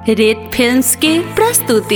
रेत फिल्म्स की प्रस्तुति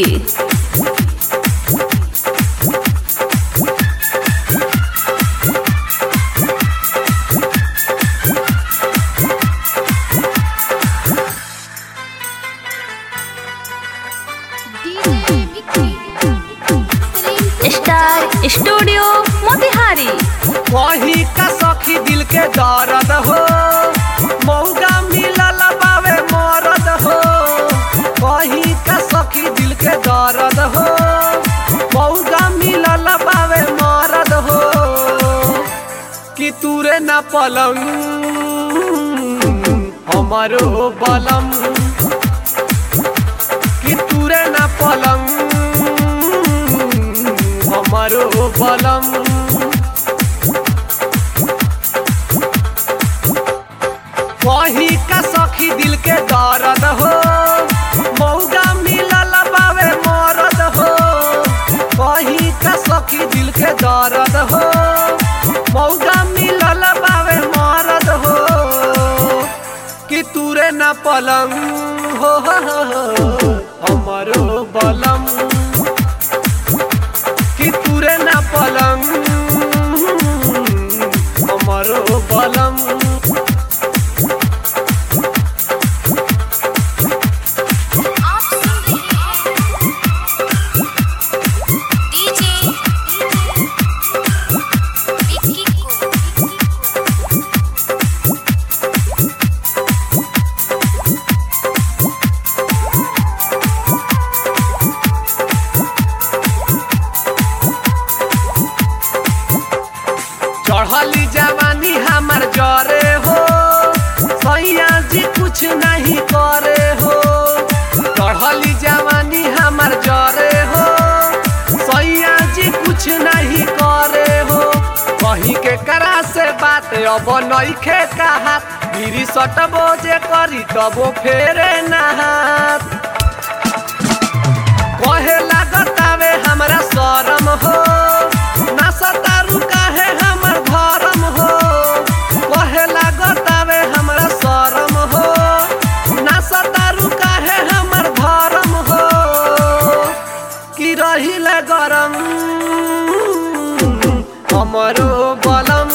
स्टार स्टूडियो मोतिहारी वही का सखी दिल के दर्द हो मौगा मिलल बावे मरद हो वही का सखी दिल के दर्द हो मौगा मिलल बावे मरद हो कि तूरे न पलंग हमारो बलम कि तूरे न पलंग हमारो बलम वही का सखी दिल के दर्द हो मौगा मिलल बावे मरद हो वही का सखी दिल के दर्द हो मौगा मिलल बावे मरद हो कि तूरे न पलंग हो हो, हो, हो, हमारो बलम कि तूरे न पलंग हमारो बलम चढ़ली जवानी हमार जरे हो सैया जी कुछ नहीं करे हो चढ़ली जवानी हमार जरे हो सैया जी कुछ नहीं करे हो कहीं के करा से बात अब नइखे कहा गिरी सटबो जे करी तबो फेरे नहात कहे लागतावे हमरा शरम हो ना सतारू काहे हमर धर्म हो कहे लागतावे हमरा शरम हो ना सतारू काहे हमर धर्म हो कि रहिले गरम हमरो बलम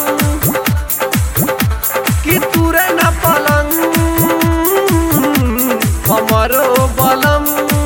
कि तुरे न पलंग हमरो बलम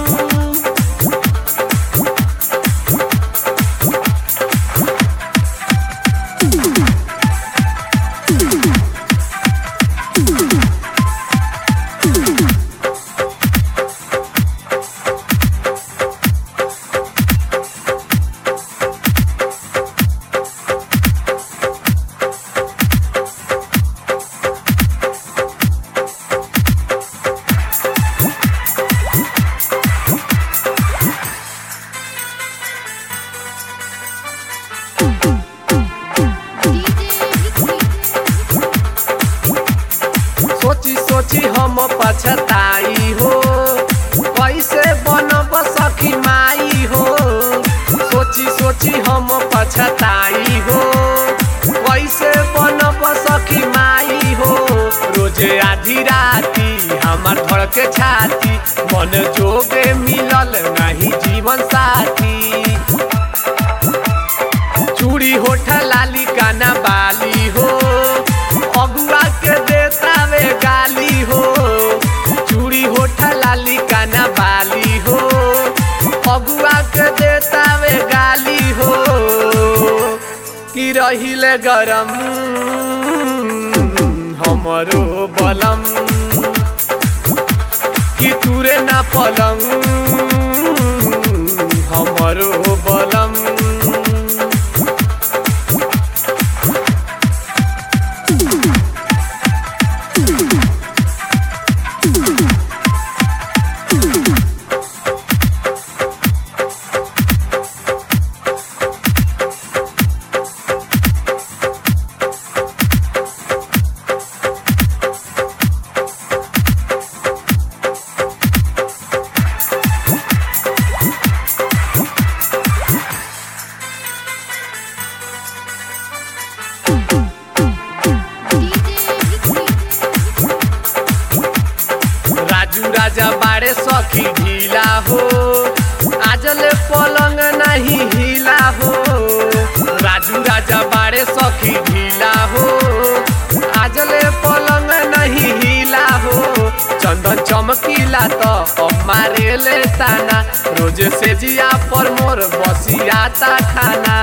सोची सोची हम पछताई हो कैसे बनब सखी माई हो सोची सोची हम पछताई हो कैसे बनब सखी माई हो रोजे आधी राती हमार धड़ के छाती मन जोगे मिलल नहीं जीवन साथी चूड़ी होठ लाली काना बाली हो अगुआ के देतावे गाली हो चूड़ी होठ लाली काना बाली हो अगुआ के देतावे गाली हो कि रहिले गरम हमरो बलम कि तुरे ना पलंग हमरो बलम सखी ढीला हो आजले पलंग नहीं हिला हो राजू राजा बाड़े सखी ढीला हो आजले पलंग नहीं हिला हो चंदन चमकीला तो मारे ले ताना रोज से जिया पर मोर बसियाता खाना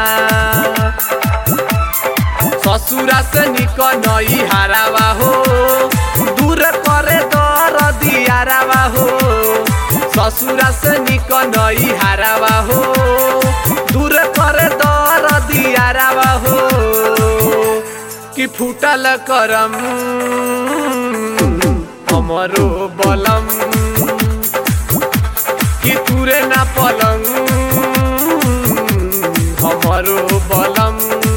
ससुरा से निक नई हारावा हो दूर करे दर दियारावा हो ससुरा से निक नई हारावा हो दूर करे दर दियारावा हो कि फूटल करम हमरो बलम कि तुरे ना पलंग हमरो बलम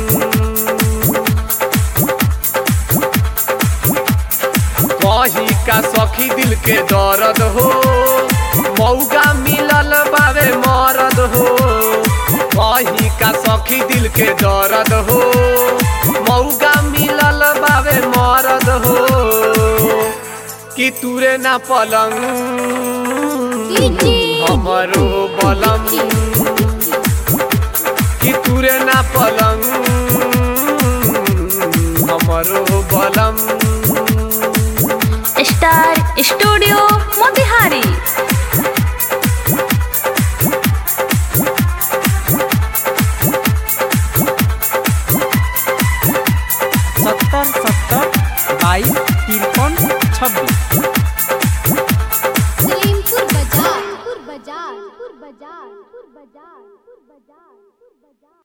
कही का सखी दिल के दर्द हो मौका मिलल बावे मरद हो कही का सखी दिल के दर्द हो मौका मिलल बावे मरद हो कि तुरे ना पलंग हमरो बलम कि तुरे ना पलंग हमरो बलम स्टार स्टूडियो मोतिहारी सत्तर सत्तर बाईस तिरपन छब्बीस